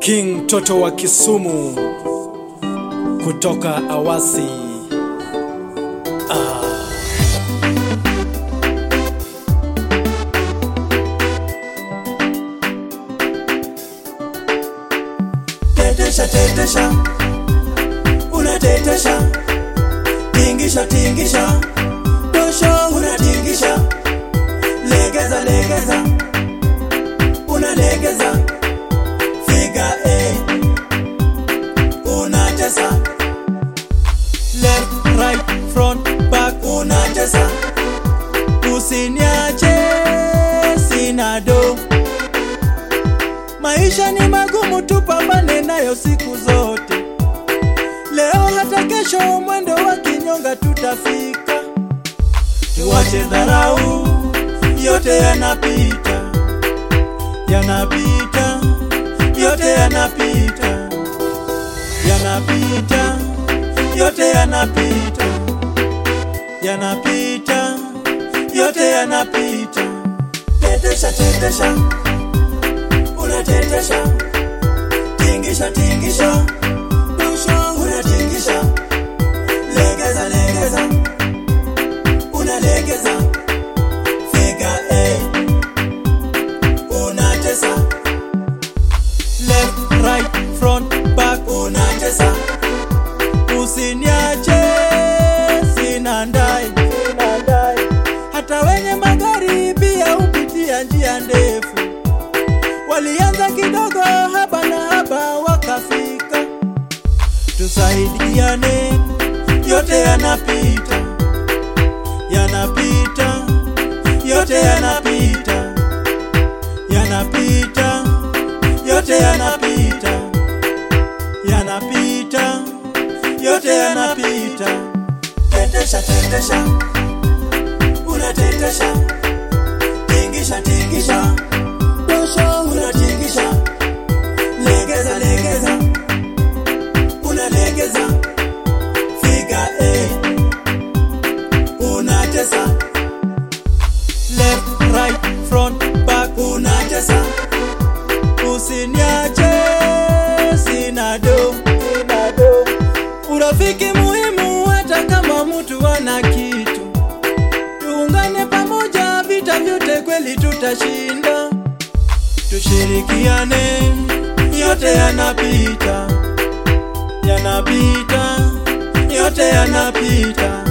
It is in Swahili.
King Toto wa Kisumu kutoka Awasi. Tetesha, tetesha, unatetesha, tingisha, tingisha, dosho unatingisha, legeza, legeza, unalegeza, figa A, unatesa, left, right, front, back, unatesa, usiniache, sina do Maisha ni magumu, tupambane nayo siku zote. Leo hata kesho, mwendo wa kinyonga tutafika. Tuache dharau, yote yanapita, yanapita, yote yanapita, yanapita, yote yanapita, yanapita, yote yanapita. Tetesha, tetesha unatetesha, tingisha tingisha, dosho unatingisha, legeza legeza, unalegeza, figa A, unatesa, left right front back, unatesa, usiniache, sina ndai, sina ndai, hata wenye magari pia hupitia njia ndefu walianza kidogo haba na haba wakafika. Tusaidiane, yote yanapita, yanapita, yote yanapita, yanapita, yote yanapita, yanapita, yote yanapita. Tetesha, tetesha, unatetesha, tingisha, tingisha dosho unatingisha, legeza legeza, unalegeza, figa A, unatesa, left right front back, unatesa, usiniache, sina do, sina do. Urafiki muhimu hata kama mtu ana kitu, tuungane pamoja, vita vyote kweli tutashinda tushirikiane, yote yanapita, yanapita, yote yanapita,